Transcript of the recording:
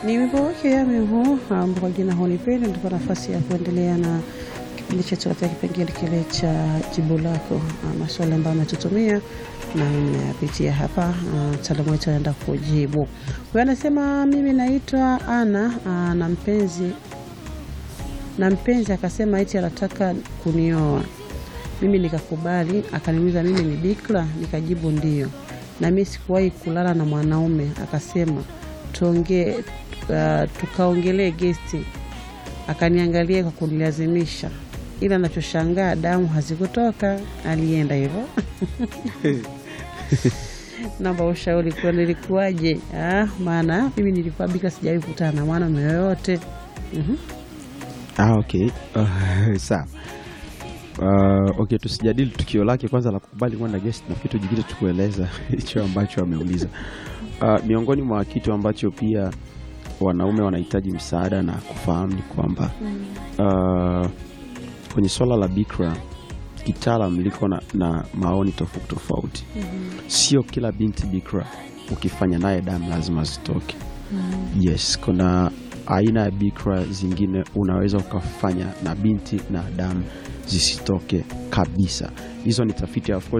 Ni wimbo wake Yami huu ambao kwa jina hunipenda, ndipo nafasi ya kuendelea na kipindi chetu katika kipengele kile cha jibu lako, ah, maswali ambayo ametutumia na nimeyapitia hapa. ah, Mtaalamu wetu anaenda kujibu. Huyo anasema mimi naitwa Ana ah, na mpenzi na mpenzi akasema eti anataka kunioa mimi nikakubali, akaniuliza mimi ni bikra, nikajibu ndio, na mimi sikuwahi kulala na mwanaume. Akasema tuongee, uh, tukaongelee gesti, akaniangalia kwa kunilazimisha, ila nachoshangaa damu hazikutoka. Alienda hivyo. Naomba ushauri kwa nilikuwaje? Ah, maana mimi nilikuwa bikra, sijawahi kukutana na mwanaume yoyote. Mhm. Ah, okay. Uh, sawa. Uh, okay, tusijadili tukio lake kwanza la kukubali kwenda guest na kitu jingine tukueleza hicho ambacho ameuliza. Uh, miongoni mwa kitu ambacho pia wanaume wanahitaji msaada na kufahamu ni kwamba uh, kwenye swala la bikra kitaalam liko na, na maoni tofauti tofauti. Sio kila binti bikra ukifanya naye damu lazima zitoke. Yes, kuna aina ya bikra zingine unaweza ukafanya na binti na damu zisitoke kabisa. Hizo ni tafiti of course